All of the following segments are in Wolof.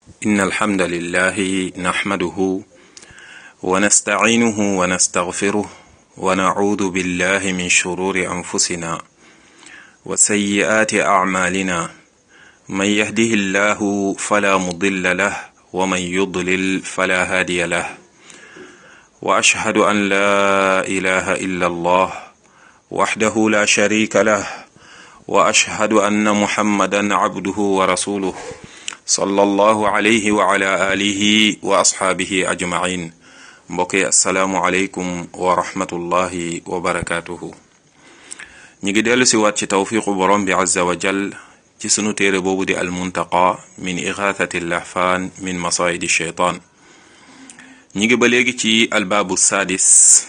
إن الحمد لله نحمده ونستعينه ونستغفره ونعوذ بالله من شرور أنفسنا وسيئات أعمالنا من يهده الله فلا مضل له ومن يضلل فلا هادي له وأشهد أن لا إله إلا الله وحده لا شريك له وأشهد أن محمدا عبده ورسوله صلى الله عليه وعلى آله وأصحابه أجمعين mbokki asalaamualeykum wa rahmatullahi wa barakaatuhu ñi ngi dellu si waat ci tawfiqu borom bi azza wa jal ci sunu téere boobu di almuntaqa min ixaathati lahfaan min masaayidi sheytaan ñi ngi ba léegi ci albaabu saadis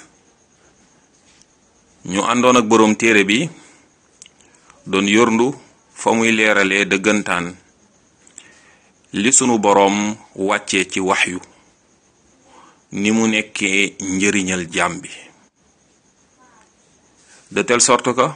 ñu àndoon ak boroom téere bi doon yorndu fa muy leeralee dëggantaan li sunu boroom wàccee ci waxyu ni mu nekkee njëriñal jaam bi de telle sorte que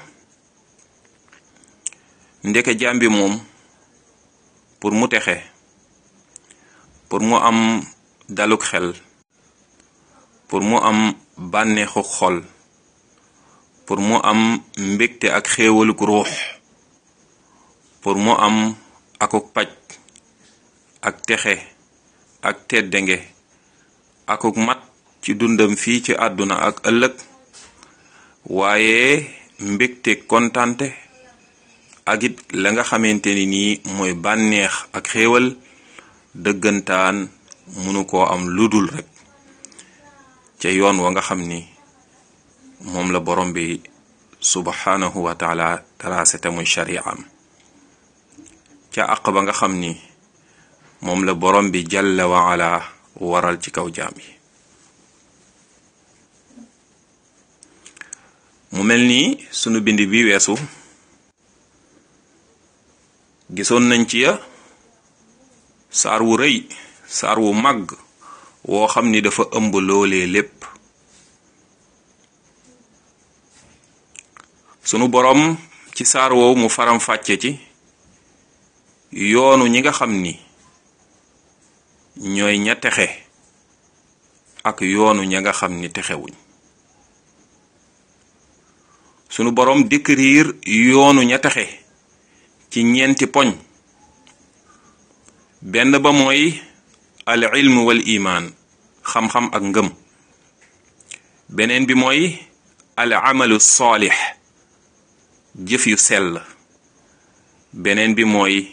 ndeke jaam bi moom pour mu texe pour mu am daluk xel pour mu am bànneexu xol pour mu am mbégte ak xéewaluk ruux pour mu am akuk paj ak texe ak teddange akuk mat ci dundam fii ci àdduna ak ëllëg waaye mbégte kontante ak it la nga xamante ni nii mooy bànneex ak xéewal dëggantaan munu koo am ludul rek ca yoon wa nga xam ni moom la borom bi subhanahu wa taala tracé te muy shari'am ca àq ba nga xam ni moom la borom bi jalla wa ala waral ci kaw jaam yi mu mel ni sunu bind bi weesu gisoon nañ ci ya saar wu rëy saar wu màgg woo xam ni dafa ëmb loolee lépp sunu boroom ci saar woowu mu faram fàcce ci yoonu ñi nga xam ni ñooy ña texe ak yoonu ña nga xam ni texewuñ sunu boroom décrire yoonu ña texe ci ñeenti poñ benn ba mooy al ilm wal imaan xam-xam ak ngëm beneen bi mooy al amalu saalix jëf yu sell beneen bi mooy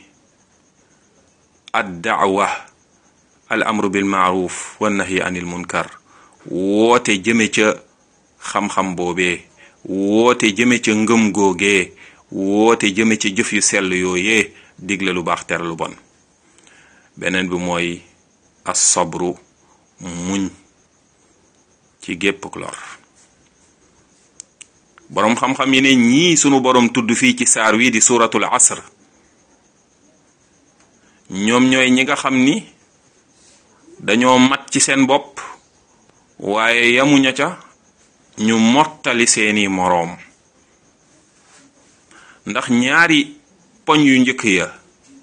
ad daawa al amru bil maaruf wa nahyi anil munkar woote jëme ca xam-xam boobee woote jëme ca ngëm googee woote jëme ca jëf yu sell yooyee digle lu baax tere lu bon beneen bi mooy as sabru muñ ci gépp lor boroom xam-xam yi ne ñii sunu boroom tudd fii ci saar wi di suratul asr ñoom ñooy ñi nga xam ni dañoo mat ci seen bopp waaye yamuña ca ñu mottali seeni moroom ndax ñaari poñ yu njëkk ya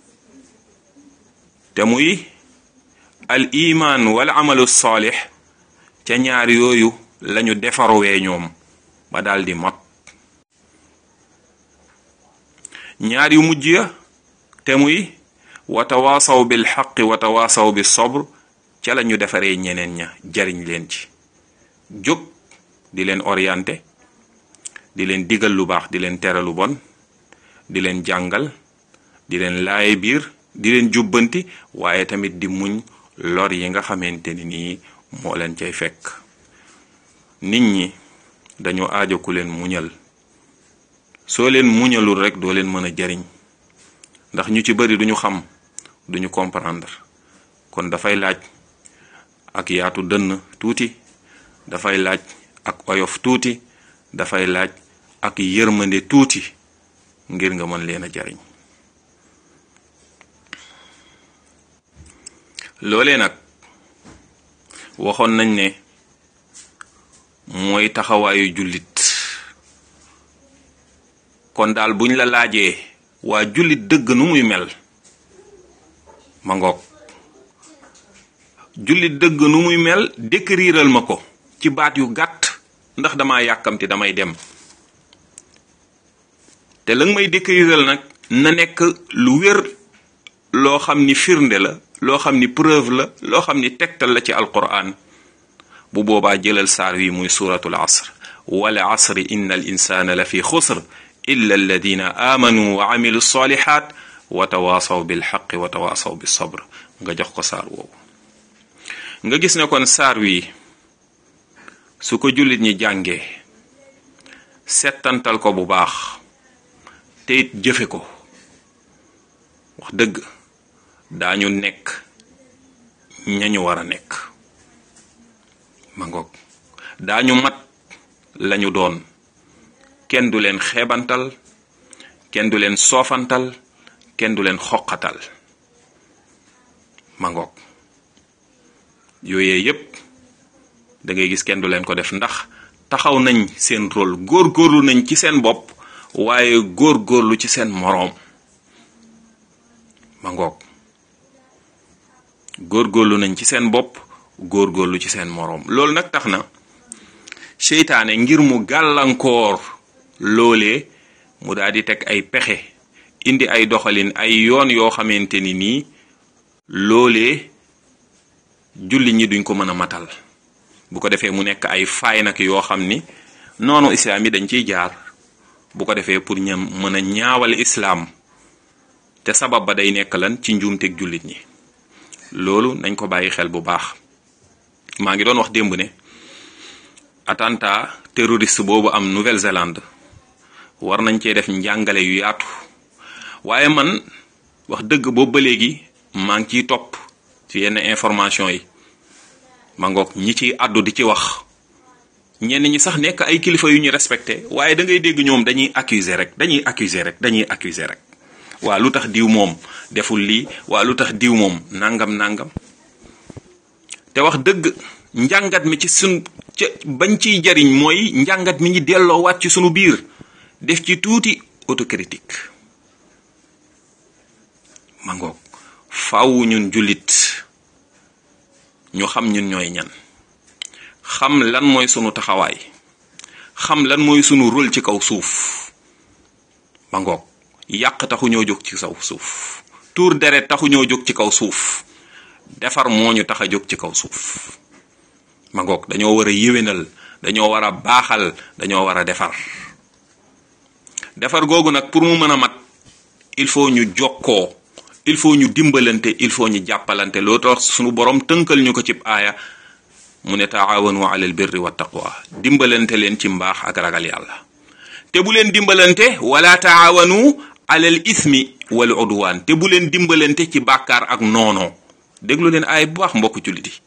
te muy al imaan wal amalu saalix ca ñaar yooyu lañu defarwee ñoom ba daldi mot ñaar yu mujj ya te muy wa tawaasaw bil xaqi wa tawaasaw bi sobr ca la ñu defaree ñeneen ña jariñ leen ci jóg di leen orienté di leen digal lu baax di leen tere lu bon di leen jàngal di leen laaye biir di leen jubbanti waaye tamit di muñ lor yi nga xamante ni nii moo leen cay fekk nit ñi dañoo aajo ku leen muñal soo leen muñalul rek doo leen mën a jariñ ndax ñu ci bari duñu xam duñu comprendre kon dafay laaj ak yaatu dënn tuuti dafay laaj ak oyof tuuti dafay laaj ak yërmande tuuti ngir nga mën leen a jariñ loolee nag waxoon nañ ne mooy taxawaayu jullit kon daal buñ la laajee waa jullit dëgg nu muy mel ma ngoog jullit dëgg nu muy mel décriral ma ko ci baat yu gàtt ndax dama yàkkamti damay dem te la nga may décriral nag na nekk lu wér loo xam ni firnde la loo xam ni preuve la loo xam ni tegtal la ci alquran bu boobaa jëlal saar wi muy suratul asr wal asri inna al insana la fi xusr illa alladina amanu wa amilu salihat wa tawaasaw bil xaqi wa tawaasaw bis sabr nga jox ko saar woowu nga gis ne kon saar wi su ko jullit ñi jàngee settantal ko bu baax te it jëfe ko wax dëgg daañu nekk ñañu war a nekk ma ngoog daañu mat lañu doon kenn du leen xeebantal kenn du leen soofantal kenn du leen xoqatal ma ngoog yooyee yépp da ngay gis kenn du leen ko def ndax taxaw nañ seen rôle góor-góorlu nañ ci seen bopp waaye góor-góorlu ci seen moroom ma ngoog góor-góorlu nañ ci seen bopp góor-góorlu ci seen moroom loolu nag tax na seytaane ngir mu gàllankoor loolee mu daal di teg ay pexe indi ay doxalin ay yoon yoo xamante ni nii loolee julli ñi duñ ko mën a matal bu ko defee mu nekk ay faay nag yoo xam ni noonu islaam yi dañ ciy jaar bu ko defee pour ñam mën a ñaawal islaam te sabab ba day nekk lan ci njuumteg jullit ñi loolu nañ ko bàyyi xel bu baax maa ngi doon wax démb ne attentat terroriste boobu am Nouvelle-Zélande war nañ cee def njàngale yu yaatu waaye man wax dëgg boobu ba léegi maa ngi ciy topp ci yenn information yi ma ngoog ñi ciy àddu di ci wax ñenn ñi sax nekk ay kilifa yu ñu respecté waaye da ngay dégg ñoom dañuy accuser rek dañuy accuser rek dañuy accuser rek waa lu tax diw moom deful lii waa lu tax diw moom nangam nangam te wax dëgg njàngat mi ci sun ca bañ ciy jariñ mooy njàngat mi ngi delloowaat ci sunu biir def ci tuuti autocritique ma ngoog faaw ñun jullit ñu xam ñun ñooy ñan xam lan mooy sunu taxawaay xam lan mooy sunu rôle ci kaw suuf ma ngoog yàq taxu ñoo jóg ci kaw suuf tuur deret taxu ñoo jóg ci kaw suuf defar moo ñu tax a jóg ci kaw suuf ma ngoog dañoo war a yéwénal dañoo war a baaxal dañoo war a defar defar googu nag pour mu mën a mat il faut ñu jokkoo il faut ñu dimbalante il faut ñu jàppalante loo tax sunu borom tënkal ñu ko ci aaya mu ne taawanu alal birri wa taqwa dimbalante leen ci mbaax ak ragal yàlla te bu leen dimbalante wala taawanu alal ismi wal udwan te bu leen dimbalante ci bàkkaar ak noonoo déglu leen aaya bu baax mbokk jullit yi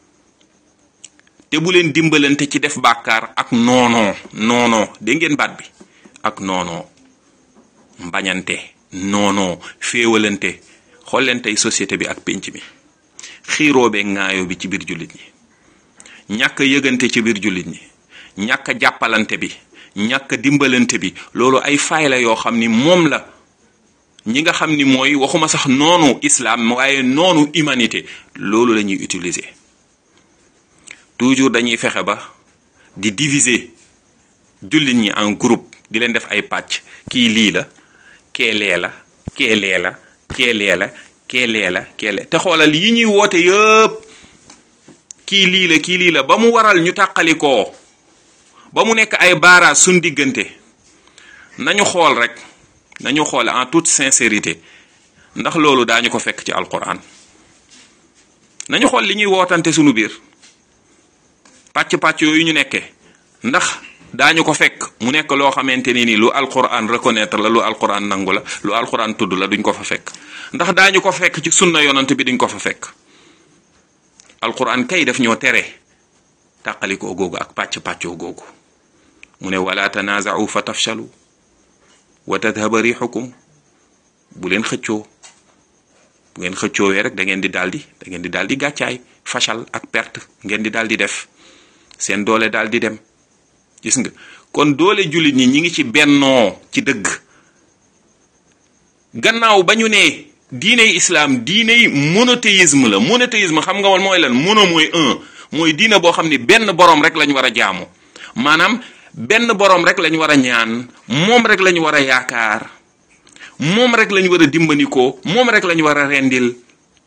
te bu leen dimbalante ci def bàkkaar ak noonoo noonoo dégg ngeen baat bi ak noonoo mbañante noonoo féewalante xool leen tey société bi ak pénc mi xiiroo bee ŋaayoo bi ci biir jullit ñi ñàkk yëgante ci biir jullit ñi ñàkk jàppalante bi ñàkk dimbalante bi loolu ay faay la yoo xam ni moom la ñi nga xam ni mooy waxuma sax noonu islam waaye noonu humanité loolu la ñuy utiliser toujours dañuy fexe ba di diviser jullit ñi en groupe di leen def ay pàcc kii lii la kee lee la kee lee la kee lee la kee lee la kee lee te xoolal yi ñuy woote yëpp kii lii la kii lii la ba mu waral ñu tàqalikoo ba mu nekk ay baaraas suñ diggante nañu xool rek nañu xool en toute sincérité ndax loolu daañu ko fekk ci alquran nañu xool li ñuy wootante sunu biir pàcc-pàcc yooyu ñu nekkee ndax daañu ko fekk mu nekk loo xamante ni ni lu alquran reconnaître la lu alquran nangu la lu alquran tudd la duñ ko fa fekk ndax daañu ko fekk ci sunna yonant bi duñ ko fa fekk alquran kay def ñoo tere tàqalikoo googu ak pàcc-pàccoo googu mu ne wala tanaaza'u fa tafshalu wa tadhaba rixukum bu leen xëccoo bu ngeen xëccoowee rek da ngeen di daldi da ngeen di daldi gàccaay fashal ak perte ngeen di daldi def seen doole daldi dem gis nga kon doole jullit ñi ñi ngi ci bennoo ci dëgg gannaaw ba ñu ne diiney islam diiney monothéisme la monothéisme xam nga woon mooy lan mono mooy un mooy diina boo xam ni benn borom rek lañ war a jaamu maanaam benn borom rek lañ war a ñaan moom rek lañ war a yaakaar moom rek lañ war a dimbandikoo moom rek lañ war a rendil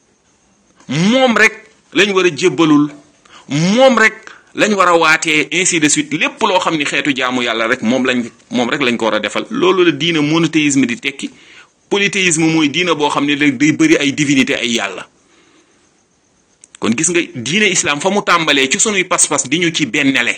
moom rek lañ war a jébbalul moom rek lañ war a waatee ainsi de suite lépp loo xam ni xeetu jaamu yàlla rek moom lañ moom rek lañ ko war a defal loolu la diina monothéisme di tekki polythéisme mooy diina boo xam ne léegi day bëri ay divinité ay yàlla kon gis nga diine islam fa mu tàmbalee ci sunuy pas-pas di ñu ci bennale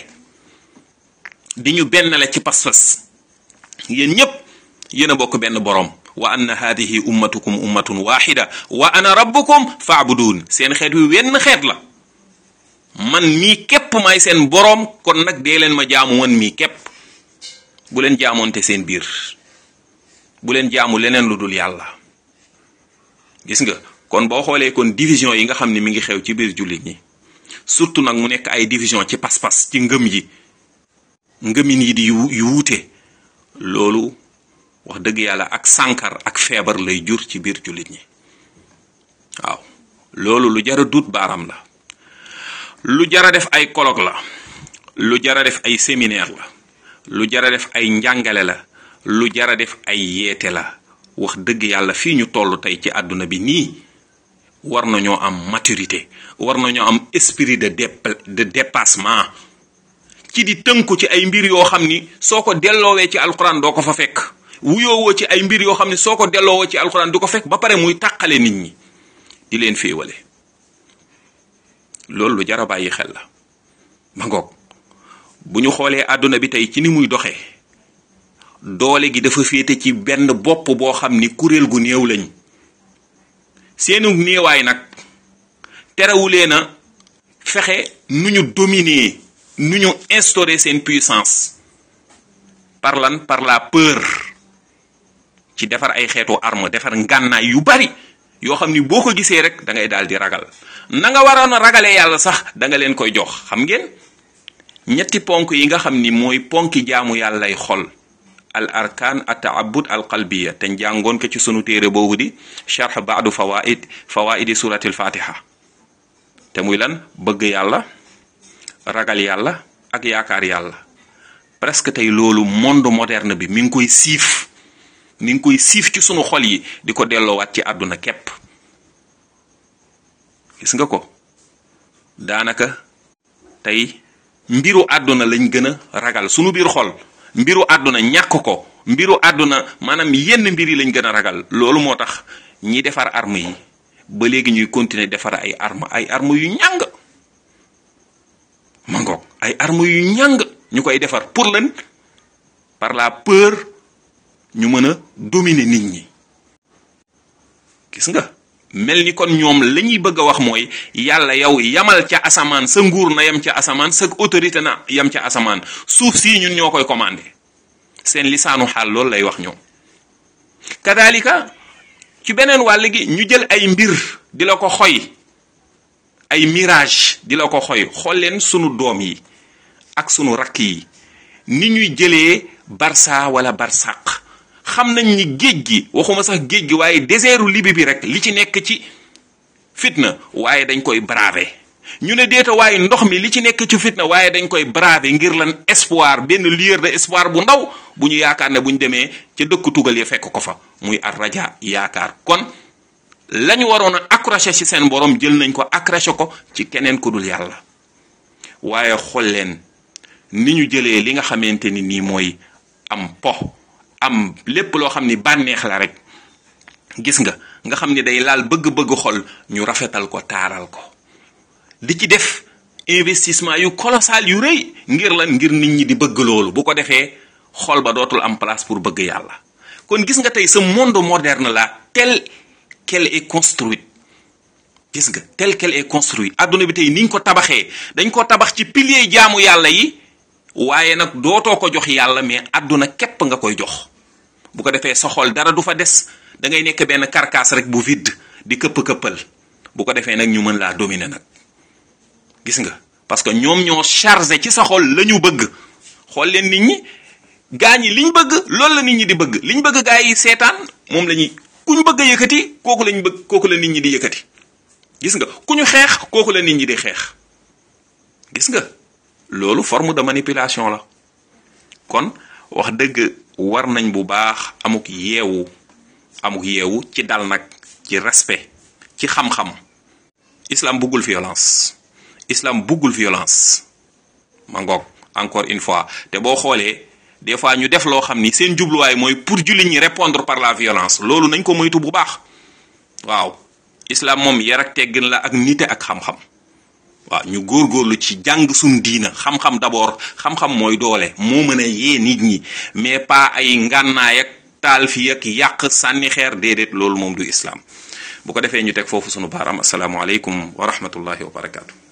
di ñu bennale ci pas-pas yéen ñépp yéen a bokk benn borom wa anna hadihi ummatukum ummatun waxida wa ana rabbukum faabudun seen xeet wi wenn xeet la man mii képp may seen boroom kon nag dee leen ma jaamu man mii képp bu leen jaamoonte seen biir bu leen jaamu leneen lu dul yàlla gis nga kon boo xoolee kon division yi nga xam ne mi ngi xew ci biir jullit ñi surtout nag mu nekk ay division ci pas-pas ci ngëm yi ngëmin yi di yu yu wuute loolu wax dëgg yàlla ak sànkar ak feebar lay jur ci biir jullit ñi waaw loolu lu jara duut baaram la lu jara def ay colloque la lu jara def ay séminaire la lu jara def ay njàngale la lu jara def ay yeete la wax dëgg yàlla fii ñu toll tey ci àdduna bi nii war nañoo am maturité war nañoo am esprit de de dépassement ci di tënku ci ay mbir yoo xam ni soo ko delloowee ci alxuraan doo ko fa fekk wuyoowoo ci ay mbir yoo xam ni soo ko delloowoo ci alxuraan du ko fekk ba pare muy tàqale nit ñi di leen féewale loolu lu jar a bàyyi xel la ma ngoog bu ñu xoolee àdduna bi tey ci ni muy doxee doole gi dafa féete ci benn bopp boo xam ni kuréel gu néew lañ seenu néewaay nag terewulee na fexe nu ñu dominer nu ñu instaurer seen puissance par lan par la peur ci defar ay xeetu arme defar ngànnaay yu bari yoo xam ni boo ko gisee rek da ngay daal di ragal na nga waroon a ragalee yàlla sax da nga leen koy jox xam ngeen ñetti ponk yi nga xam ni mooy ponki jaamu yàllay xol al arkaan at taabud al qalbiya te njàngoon ko ci sunu téere boobu di charx baadu fawaid fawaidi suratil fatiha te muy lan bëgg yàlla ragal yàlla ak yaakaar yàlla presque tey loolu monde moderne bi mi ngi koy siif mi ngi koy siif ci sunu xol yi di ko delloowaat ci àdduna képp gis nga ko daanaka tey mbiru àdduna lañ gën a ragal sunu biir xol mbiru àdduna ñàkk ko mbiru àdduna maanaam yenn mbir yi lañ gën a ragal loolu moo tax ñi defar arme yi ba léegi ñuy continuer defar ay arme ay arme yu ñàng mangoog ay arme yu ñàng ñu koy defar pour lan par la peur ñu mën a dominer nit ñi gis nga mel ni kon ñoom la ñuy bëgg a wax mooy yàlla yow yamal ca asamaan sa nguur na yam ca asamaan sa autorité na yam ca asamaan suuf sii ñun ñoo koy commandé seen lisaanu xaal loolu lay wax ñoom kadalika ci beneen wàll gi ñu jël ay mbir di la ko xoy ay mirage di la ko xoy xool leen sunu doom yi ak sunu rakk yi ni ñuy jëlee barça wala barsaq xam nañ ni géej gi waxuma sax géej gi waaye désertu libi bi rek li ci nekk ci fitna waaye dañ koy braver ñu ne déeta waaye ndox mi li ci nekk ci fitna waaye dañ koy braver ngir lan espoir benn lueur de espoir bu ndaw bu ñu yaakaar ne bu ñu demee ca dëkk tugal ya fekk ko fa muy ar raja yaakaar kon lañu waroon a accroché ci seen borom jël nañ ko accroché ko ci keneen ku dul yàlla waaye xool leen ni ñu jëlee li nga xamante ni nii mooy am po am lépp loo xam ni bànneex la rek gis nga nga xam ni day laal bëgg-bëgg xol ñu rafetal ko taaral ko di ci def investissement yu colossal yu rëy ngir lan ngir nit ñi di bëgg loolu bu ko defee xol ba dootul am place pour bëgg yàlla kon gis nga tey ce monde moderne là tel qu'elle est construite gis nga tel qu'elle est construite adduna bi tey niñ ko tabaxee dañ ko tabax ci pilier jaamu yàlla yi waaye nag dootoo ko jox yàlla mais adduna képp nga koy jox bu ko defee sa xol dara du fa des da ngay nekk benn carcasse rek bu vide di këpp-këppal bu ko defee nag ñu mën laa dominer nag gis nga parce que ñoom ñoo chargé ci sa xol la ñu bëgg xool leen nit ñi gaa ñi liñ bëgg loolu la nit ñi di bëgg liñ bëgg gaa yi seetaan moom la ñuy ku ñu bëgg a yëkkati kooku lañ bëgg kooku la nit ñi di yëkkati gis nga ku ñu xeex kooku la nit ñi di xeex gis nga loolu forme de manipulation la kon wax dëgg war nañ bu baax amuk yeewu amuk yeewu ci dal nag ci respect ci xam-xam islam buggul violence islam buggul violence ma ngoog encore une fois te boo xoolee des fois ñu def loo xam ni seen jubluwaay mooy pour jullit ñi répondre par la violence loolu nañ ko moytu bu baax waaw islam moom yar ak teggin la ak nite ak xam-xam waaw ñu góorgóorlu ci jàng suñ diina xam-xam d'abord xam-xam mooy doole moo mën a yee nit ñi mais pas ay ngànnaay ak taal fi ak yàq sànni xeer déedéet loolu moom du islam bu ko defee ñu teg foofu sunu baaraam asalaamaaleykum wa rahmatullahi wa barakaatu.